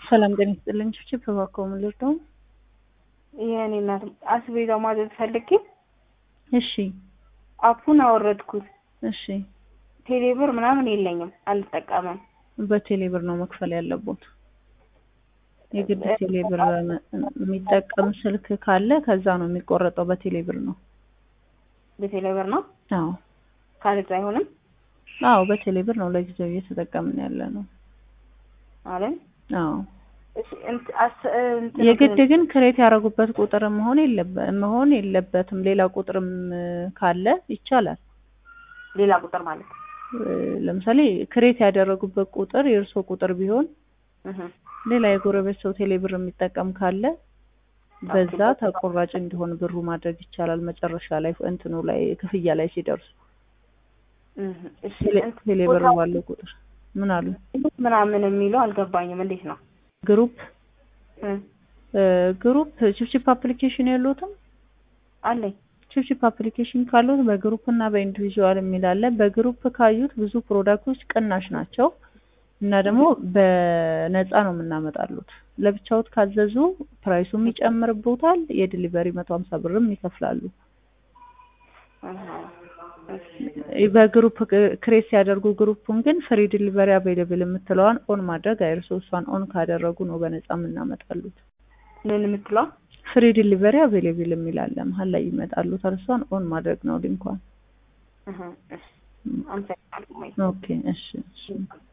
ሰላም ጤና ይስጥልኝ። ችፕ እባክዎ ምን ልርዳው? የእኔ እናት አስቤዛ ማዘዝ ፈልጌ እሺ አፑን አወረድኩት። እሺ ቴሌብር ምናምን የለኝም፣ አልጠቀምም። በቴሌ ብር ነው መክፈል ያለቦት። የግድ ቴሌ ብር የሚጠቀም ስልክ ካለ ከዛ ነው የሚቆረጠው። በቴሌ ብር ነው። በቴሌብር ነው አዎ ካለዛ አይሆንም አዎ በቴሌ ብር ነው ለጊዜው እየተጠቀምን ያለ ነው። አለ አዎ እሺ እንት- አስ- እንትን የግድ ግን ክሬት ያደረጉበት ቁጥር መሆን የለበ መሆን የለበትም። ሌላ ቁጥርም ካለ ይቻላል። ሌላ ቁጥር ማለት ነው። እ፣ ለምሳሌ ክሬት ያደረጉበት ቁጥር የእርሶ ቁጥር ቢሆን እህ ሌላ የጎረቤት ሰው ቴሌ ብር የሚጠቀም ካለ በዛ ተቆራጭ እንዲሆን ብሩ ማድረግ ይቻላል። መጨረሻ ላይ እንትኑ ላይ ክፍያ ላይ ሲደርሱ እህ እሺ ቴሌ- እንትን ቴሌ ብር ቦታው ባለው ቁጥር ምን አሉ ምናምን የሚለው አልገባኝም። እንዴት ነው? ግሩፕ እ እ፣ ግሩፕ ቺፕቺፕ አፕሊኬሽን የለዎትም? አለኝ ቺፕቺፕ አፕሊኬሽን ካሉት በግሩፕ እና በኢንዲቪዥዋል የሚል አለ። በግሩፕ ካዩት ብዙ ፕሮዳክቶች ቅናሽ ናቸው እና ደግሞ በነፃ ነው የምናመጣሉት። ለብቻዎት ካዘዙ ፕራይሱም ይጨምርቦታል። የዲሊቨሪ መቶ ሀምሳ ብርም ይከፍላሉ። እህ በግሩፕ ክሬት ሲያደርጉ ግሩፑን ግን ፍሪ ዲሊቨሪ አቬይለብል የምትለዋን ኦን ማድረግ አይርሱ። እሷን ኦን ካደረጉ ነው በነፃ የምናመጣሉት። ምን የምትለው ፍሪ ዲሊቨሪ አቬይለብል የሚል አለ መሀል ላይ ይመጣሉታል። እሷን ኦን ማድረግ ነው ሊንኳን። እህ እሺ አመሰግናለሁ። ኦኬ እሺ እሺ